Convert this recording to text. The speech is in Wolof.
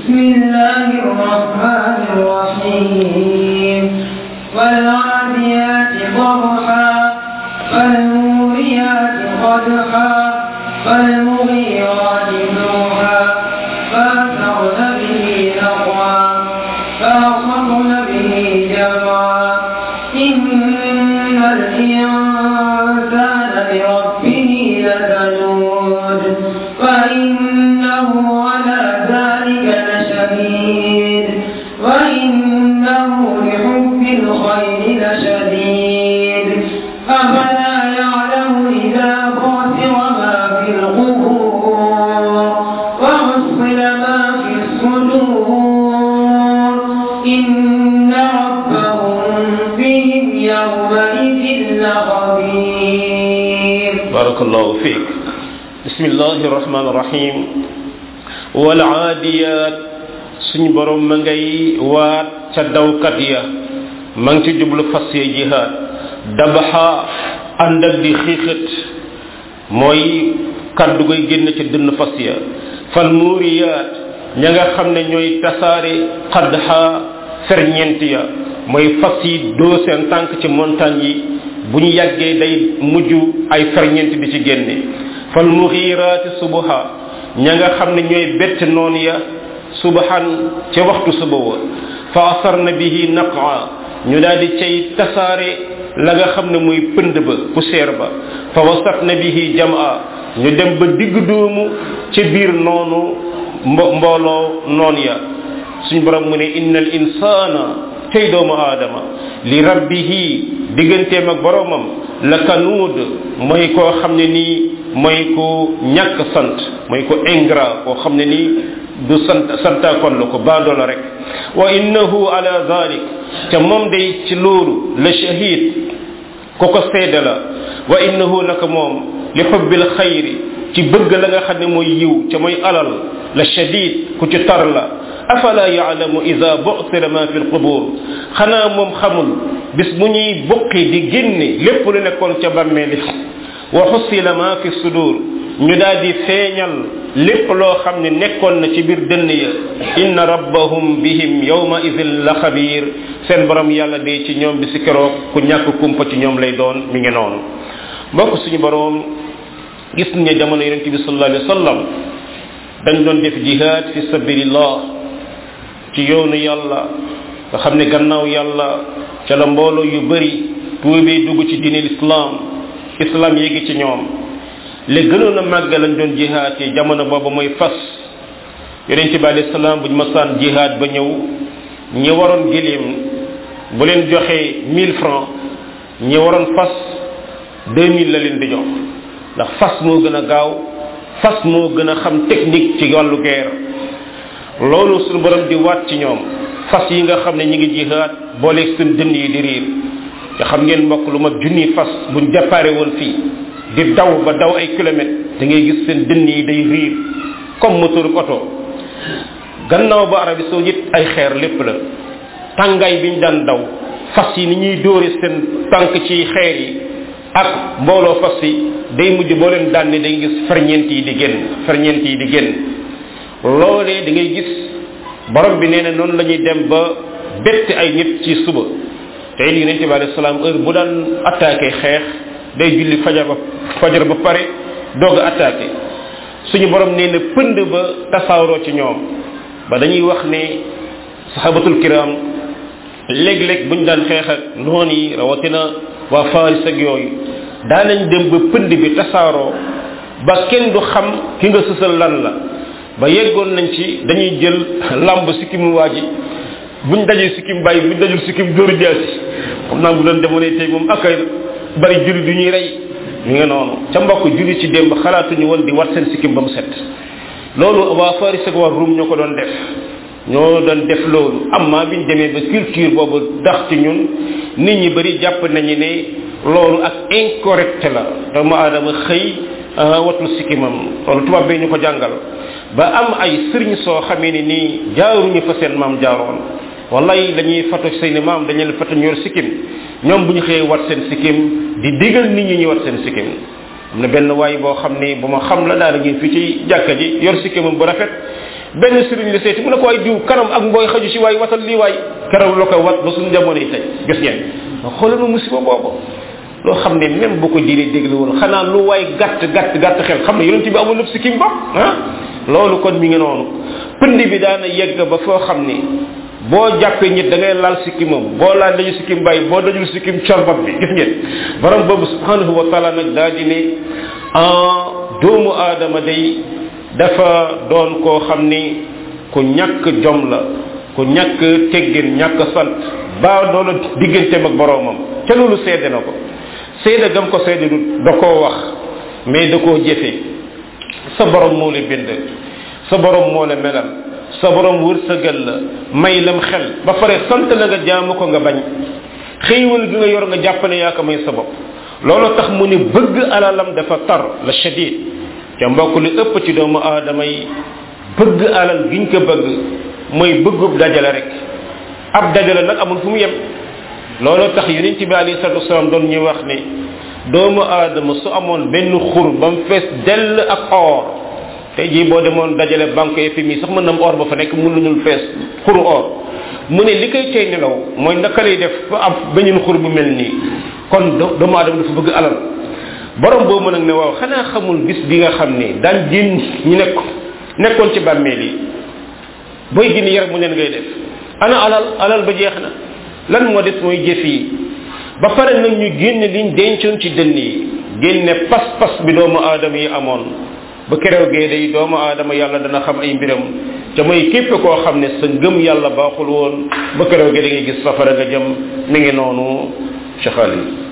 بسم الله الرحمن الرحيم والعاديات ضبحا فالموريات قدحا فالمغيرات نوحا فأثرن به نقعا فأصبن به جمعا إن الإنسان لربه لكنود وإنه على ذلك لشهيد وإنه لحب الخير لشديد أفلا يعلم إذا بعثر ما في القبور وحصل ما في الصدور إن ربهم بهم يومئذ لخبير barakallahu fiik bismillahi rahmaani rahim wal aadiyat suñ borom ma ngay waat ca dawkat ya ma ngi ci jublu fas ya jihaad dabaxa ànd ak di xiixat mooy kaddu goy génn ci dënn fas ya fal muuriyaat ña nga xam ne ñooy tasaare xadxa ferñeent ya mooy fas yi doo seen tànk ci montagne yi bu ñu yàggee day mujj ay ferñeent di ci génne fal muxiiraati subaha ña nga xam ne ñooy bett noon ya subahan ca waxtu suba wa fa asarna bihi naqa ñu daal di cay tasaare la nga xam ne muy pënd ba poussière ba fa wasatna bihi jamaa ñu dem ba digg doomu ca biir noonu mbo mbooloo noon ya suñ borom mu ne innal insana tey doomu aadama li rabbihi digganteem ak boromam la kanuud mooy koo xam ne nii mooy ko ñàkk sant mooy ko ingrat koo xam ne nii du sant santaakoon la ko baadoo la rek wa innahu ala zalik te moom day ci loolu la shahid ko ko seede la wa innahu naka moom li xubbil xayri ci bëgg la nga xam ne mooy yiw ca mooy alal la shadid ku ci tar la afala yaalamu ida bu'thira ma fi lqubur xanaa moom xamul bis bu ñuy buqi di génne lépp lu nekkoon ca bàmmeeli wa xusila ma fi sudur ñu daal di feeñal lépp loo xam ne nekkoon na ci biir dënn ya inna rabbahum bihim yawma idin la xabiir seen borom yàlla de ci ñoom bi si keroog ku ñàkk kumpa ci ñoom lay doon mi ngi noonu mbokk suñu borom gis nga jamono yonente bi sallallahu alayhi wa sallam dañ doon def jihad fi sabilillah ci yoonu yàlla nga xam ne gannaaw yàlla ca la mbooloo yu bëri tuubee dugg ci diine islam islam yéegi ci ñoom li gënoon a màgg lañ doon jihaad yi jamono boobu mooy fas yonent bi alayhi salaam buñ masaan jihaad ba ñëw ñi waroon gilim bu leen joxee 1000 francs ñi waroon fas 2000 la leen di jox ndax fas moo gën a gaaw fas moo gën a xam technique ci wàllu guerre loolu suñu borom di waat ci ñoom fas yi nga xam ne ñi ngi jihaad booleeg seen dënn yi di riir nga xam ngeen mbokk lu mat junni fas buñ déparé woon fii di daw ba daw ay kilomètres da ngay gis seen dënn yi day riir comme moteur oto gannaaw ba Arabie saoudite ay xeer lépp la tàngaay biñ daan daw fas yi ni ñuy dóore seen tànk ci xeer yi ak mbooloo fas yi day mujj boo leen daan ne day gis ferñeent yi di génn ferñeent yi di génn loolee da ngay gis borom bi nee na noonu la ñuy dem ba bett ay nit ci suba te it yonente bi alayhi salaam heure bu daan attaqué xeex day julli fajar ba fajar ba pare doog a attaqué suñu borom nee na pënd ba tasaaroo ci ñoom ba dañuy wax ne sahabatul kiram léeg-léeg buñ daan xeex ak noon yi rawatina waa faris ak yooyu daanañ dem ba pënd bi tasaaroo ba kenn du xam ki nga sësal lan la ba yeggoon nañ ci dañuy jël lamb sikkim waa ji buñ dajee sikkim bàyyi buñ dajul sikkim dóoru jaasi xam naa bu doon demoonee tey moom ak bari julli du ñuy rey ñu ngi noonu ca mbokk julli ci démb xalaatuñu woon di wat seen sikkim ba mu set loolu waa faris ak waa rum ñoo ko doon def ñoo doon def loolu amma biñ demee ba culture boobu dax ci ñun nit ñi bari jàpp nañu ne loolu ak incorrect la doomu aadama xëy watul sikkimam loolu tubaab bi ñu ko jàngal ba am ay sëriñ soo xamee ni nii jaaruñu fa seen maam jaaroon wallahi dañuy fatu seen maam dañu leen fatu ñor sikkim ñoom bu ñu xëyee wat seen sikkim di digal nit ñi ñu wat seen sikkim am na benn waay boo xam ni bu ma xam la daal ngeen fii ci jàkka ji yor sikkimam bu rafet benn sëriñ la seeti mu ne ko waay diw kanam ak mbooy xaju si waay watal lii waay keroog la koy wat ba suñu jamono yi tey gis ngeen xoolal ma musiba boobu loo xam ne même bu ko diine déglu woon xanaa lu waay gàtt gàtt gàtt xel xam ne yonent bi amul lépp si kim bopp ah loolu kon mi ngi noonu pënd bi daana yegg ba foo xam ni boo jàppee nit da ngay laal sikkimam boo laal dañu sikkim bàyyi boo dajul sikkim corbab bi gis ngeen borom boobu subhanahu wa taala nag daa di ne en doomu aadama day dafa doon koo xam ni ku ñàkk jom la ku ñàkk teggin ñàkk sant ba doona digganteem ak boromam ca loolu seede na ko seede gam ko seede du da koo wax mais da koo jëfe sa borom moo la bind sa borom moo la melal sa borom wërsëgal la may lam xel ba pare sant la nga jaamu ko nga bañ xéewal gi nga yor nga jàpp ne yaa ko may sa bopp loolu tax mu ne bëgg alalam dafa tar la shadid ca mbokk li ëpp ci doomu aadama yi bëgg alal giñ ko bëgg mooy bëggub dajale rek ab dajale nag amul fu mu yem loolu tax yonent bi alayhi salatu wasalaam doon ñu wax ne doomu aadama su amoon benn xur ba mu fees dell ak or tey jii boo demoon dajale banque FMI sax mën na am or ba fa nekk mën nañul fees xuru or mu ne li koy tey nelaw mooy naka lay def fa am beneen xur bu mel nii kon doomu aadama dafa bëgg alal borom boobu nag ne waaw xanaa xamul bis bi nga xam ne daan génn ñu nekk nekkoon ci bàmmeel yi booy génn yaram mu neen ngay def ana alal alal ba jeex na lan moo des mooy jëf yi ba pare nag ñu génn liñ dencoon ci dënn yi génne pas-pas bi doomu aadama yi amoon ba kerew gee day doomu aadama yàlla dana xam ay mbiram te mooy képp koo xam ne sa ngëm yàlla baaxul woon ba kerew gee da ngay gis safara nga jëm mi ngi noonu ci xaalis